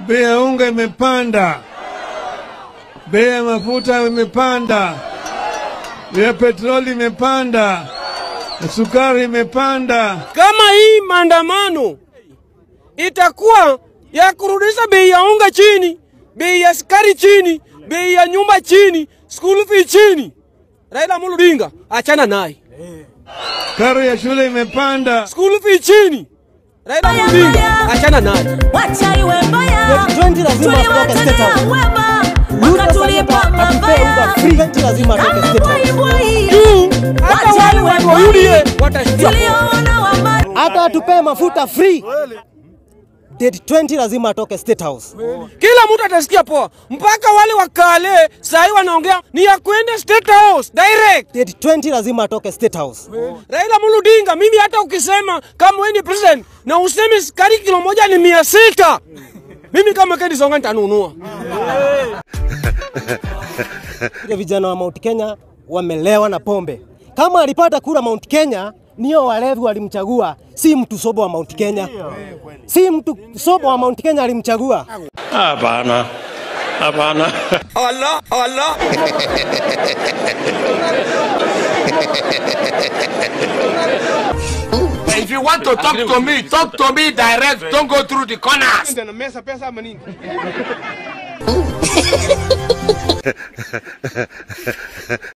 bei ya unga imepanda, bei ya mafuta imepanda, bei ya petroli imepanda, na sukari imepanda. Kama hii maandamano itakuwa ya kurudisha bei ya unga chini, bei ya sukari chini, bei ya nyumba chini, school fee chini, Raila Amolo Odinga achana naye. Karo ya shule imepanda, School fee chini, Raila Amolo Odinga achana naye. Wacha iwe mbaya. 2020 lazima atoke State House. Tuliwatendea wema, Ruto wakatulipa sasa atupee mabaya. unga free. 2020 lazima atoke State House. Bwai, bwai. Juu hata Wacha wale iwe watu wa mbaya. UDA watashikia poa. Tulioona wama- hata atupee mafuta free. Date 20 lazima atoke State House. Kila mtu atasikia poa, mpaka wale wakale sahi wanaongea ni ya kwenda State House direct. Date 20 lazima atoke State House. Raila Amolo Odinga, mimi hata ukisema kama wewe ni president na useme sukari kilo moja ni mia sita mimi kama Kennedy Songa nitanunua. Ile vijana wa Mount Kenya wamelewa na pombe. Kama alipata kura Mount Kenya, nio walevi walimchagua, si mtu sobo wa Mount Kenya, si mtu sobo wa Mount Kenya alimchagua. Hapana, hapana. Allah, Allah. If you want to talk to me, talk to me direct. Don't go through the corners.